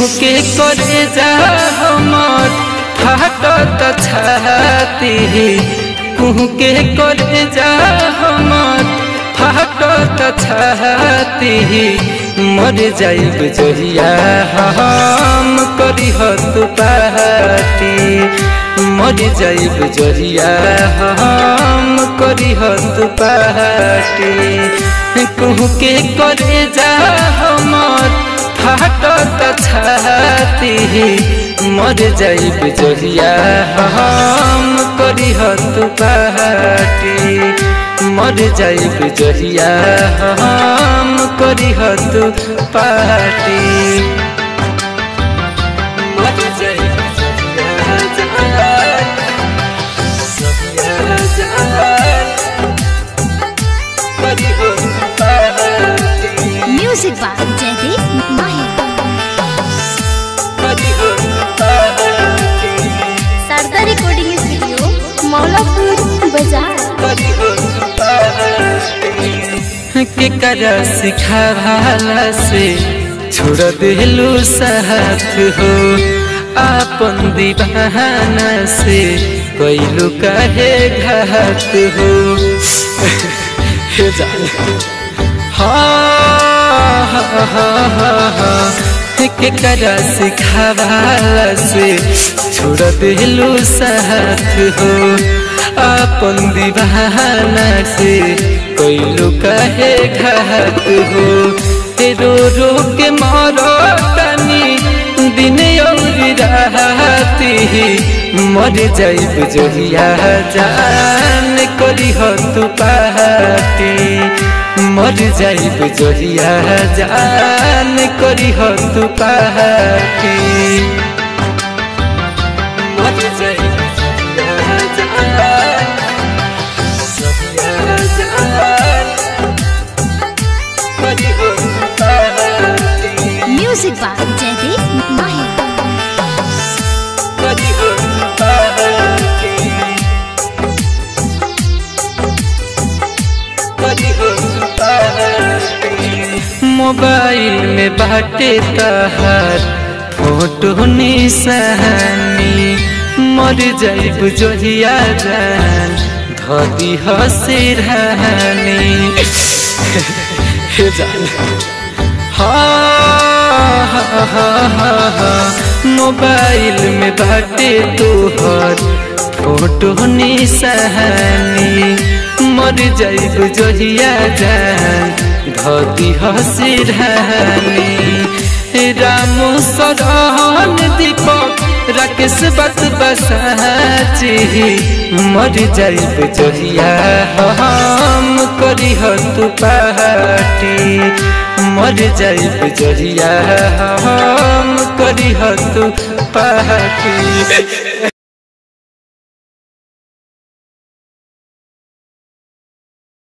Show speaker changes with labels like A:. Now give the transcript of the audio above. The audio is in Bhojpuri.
A: के करे जा हमर फाटत छाती कुहू के करे जा हमर फाटत छाती मर जाइब जहिया हम करी तू पाती मर जाइब जहिया हम करी तू पाती कुहू के करे जा हमर फाटत छाती मर जाइब जहिया हम करी तू पाती मर जाइब जहिया हम करी तू पाती मर जाइब जहिया करी तू पाती
B: म्यूजिक बाय जयदीप माही शारदा रिकॉर्डिंग स्टूडियो मौलापुर बाजार
A: के कर सिखावाला से छोड़ दिलू साथ हो आपन दीवाना से कैलू कहे घात हो हे जान हाँ हाँ हाँ हाँ हाँ के कर सिखावाला से छोड़ दिलू साथ हो अपन दीवाना से कैलू कहे घात हो रो रो के मारो तनी दिन और राती मर जाइब जहिया जान करी हो तू पाती मर जाइब जहिया जान करी हो तू पाती मर जाइब जहिया जान जहिया जान करी हो तू पाती
B: म्यूजिक बाय जयदीप माही
A: करी हो तू पाती करी हो तू पाती मोबाइल में बाटे तहार फोटो निशानी मर जाइब जोहिया जान धदी हसिरहानी हे जान हाँ हाँ हाँ हाँ हाँ मोबाइल में बाटे तोहर फोटो निशानी मर जाइब जोहिया जान धदी हसिरहानी रामू सरहन दीपक राकेश बस बसाची मर जाइब जोहिया हम करी तू पार्टी मर जाइब जोहिया हम करी तू पार्टी